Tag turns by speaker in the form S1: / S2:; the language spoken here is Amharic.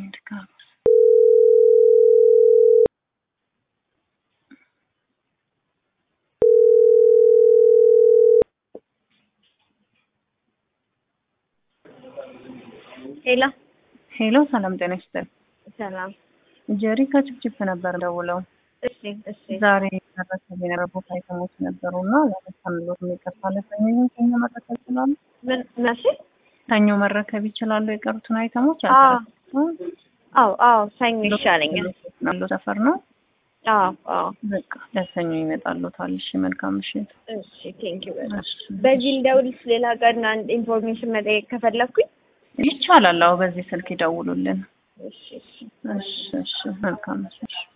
S1: ድካም
S2: ሄሎ
S1: ሄሎ፣ ሰላም ጤና ይስጥልኝ።
S2: ሰላም።
S1: ጀሪ ከጭፍጭፍ ነበር ደውለው
S2: እሺ እሺ
S1: ዛሬ መረከብ የነበሩት አይተሞች ነበሩ እና ያመሳምሎት የሚቀርታ ለሰኞ ሰኞ መረከብ ይችላሉ።
S2: ምን መቼ?
S1: ሰኞ መረከብ ይችላሉ። የቀሩትን አይተሞች
S2: አዎ
S1: አልተረከቡም።
S2: አዎ አዎ ሰኞ ይሻለኛል።
S1: ያለው ሰፈር ነው።
S2: አዎ አዎ
S1: በቃ ለሰኞ ይመጣሉታል። እሺ፣ መልካም ምሽት።
S2: እሺ ቴንኪው በጣም
S1: እሺ፣
S2: በዚህ ልደውልሽ ሌላ ቀን አንድ ኢንፎርሜሽን መጠየቅ ከፈለኩኝ
S1: ይቻላል። አዎ፣ በዚህ ስልክ ይደውሉልን።
S2: እሺ እሺ
S1: እሺ፣ እሺ፣ መልካም ምሽት።